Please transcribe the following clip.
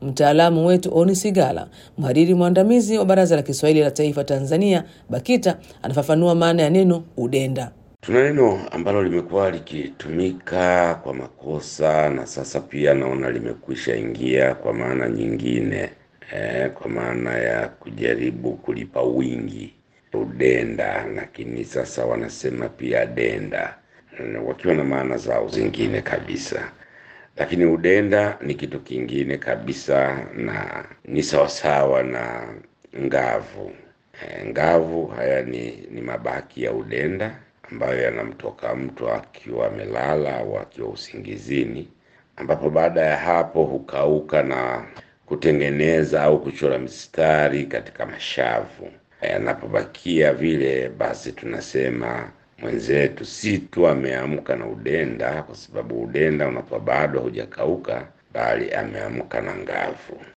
Mtaalamu wetu Oni Sigala, mhariri mwandamizi wa Baraza la Kiswahili la Taifa Tanzania BAKITA, anafafanua maana ya neno udenda. Tuna neno ambalo limekuwa likitumika kwa makosa na sasa pia naona limekwisha ingia kwa maana nyingine eh, kwa maana ya kujaribu kulipa wingi udenda, lakini sasa wanasema pia denda, wakiwa na maana zao zingine kabisa. Lakini udenda ni kitu kingine kabisa na ni sawasawa na ngavu. Eh, ngavu haya ni, ni mabaki ya udenda ambayo yanamtoka mtu akiwa amelala au akiwa usingizini, ambapo baada ya hapo hukauka na kutengeneza au kuchora mistari katika mashavu. Yanapobakia vile, basi tunasema mwenzetu si tu ameamka na udenda, kwa sababu udenda unakuwa bado hujakauka, bali ameamka na ngavu.